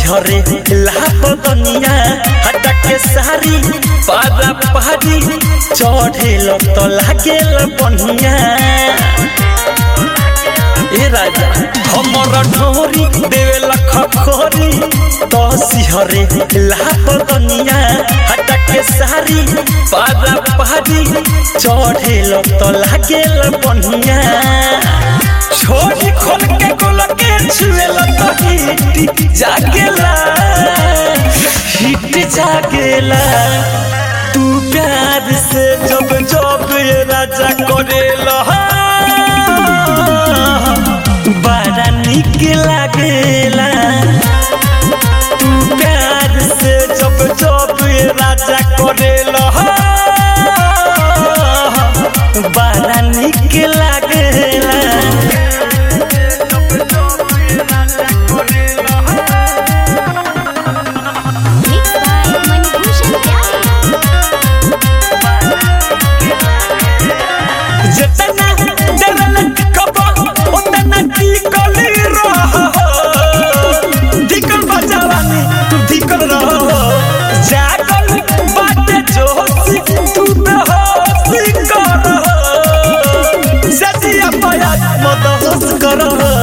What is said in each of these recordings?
सिहरे लापदनिया हटा के सारी पारा पहाड़ी चढ़ेल तो लागेल बढ़िया ए राजा हमर ढोरी देवेल खखोरी तो सिहरे लापदनिया हटा के सारी पारा पहाड़ी चढ़ेल तो लागेल बढ़िया छोड़ी खोल के गोल के छुएल तो हिट जागेला हिट जागेला तू प्यार से जब जब ये राजा करेला बड़ा निक लागेला तू प्यार से जब जब ये राजा करेला बड़ा निक लागेला Mixed by Manibhushan Pyare. जितना डरल कबो उतना टिकल रह धिकल बजावानी तू धिकल रह जागल बाटे जोशी तू बेहोशी कर सजिया पाया मत होश कर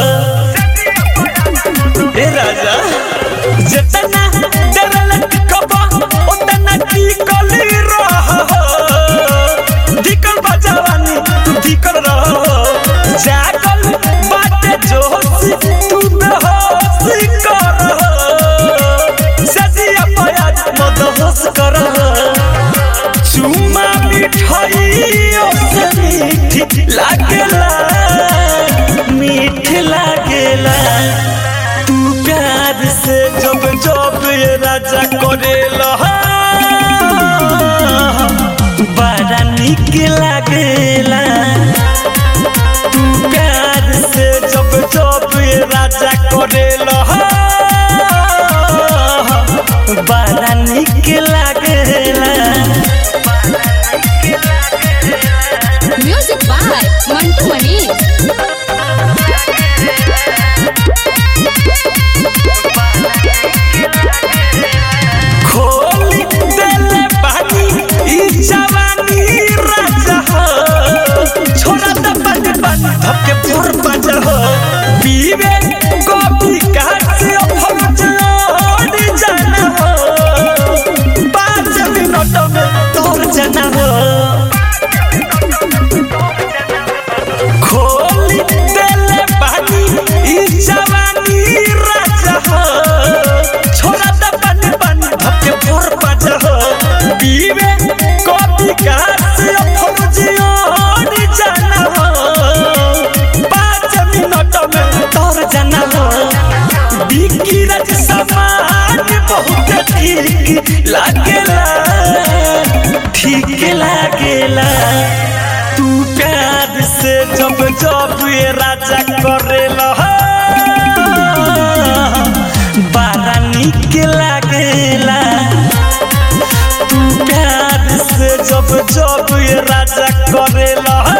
ए राजा जितना डरल कबो उतना टिकल रह धिकल बजावानी तू धिकल रह जागल बाटे जोशी तू बेहोशी कर सजिया पाया मत होश कर चुमा मिठाई से मीठ लागेला मीठ लागेला तू प्यार से जब जब ये राजा करेला बड़ा निक लागेला तू प्यार से जब जब ये राजा करेला बड़ा निक लागेला Music by Mantu Mani. खोली देले पानी ई जवानी राजा हो छोड़ा द पानी पानी धके पुर बाजा हो पीवे कॉफी काट फौज ओढ़ जाना हो पाँच मिनट में तोर जाना हो खोली देले पानी ई जवानी राजा हो छोड़ा द पानी पानी धके फोर पाजा हो पीवे कॉफी का से फौजी ओढ़ जाना हो पाँच मिनट में तोर जाना हो बिकी रज समान बहुत ठीक लागेला ठीक लागेला तू प्यार से जब जब ये राजा करेला बड़ा निक लागेला तू प्यार से जब जब ये राजा करेला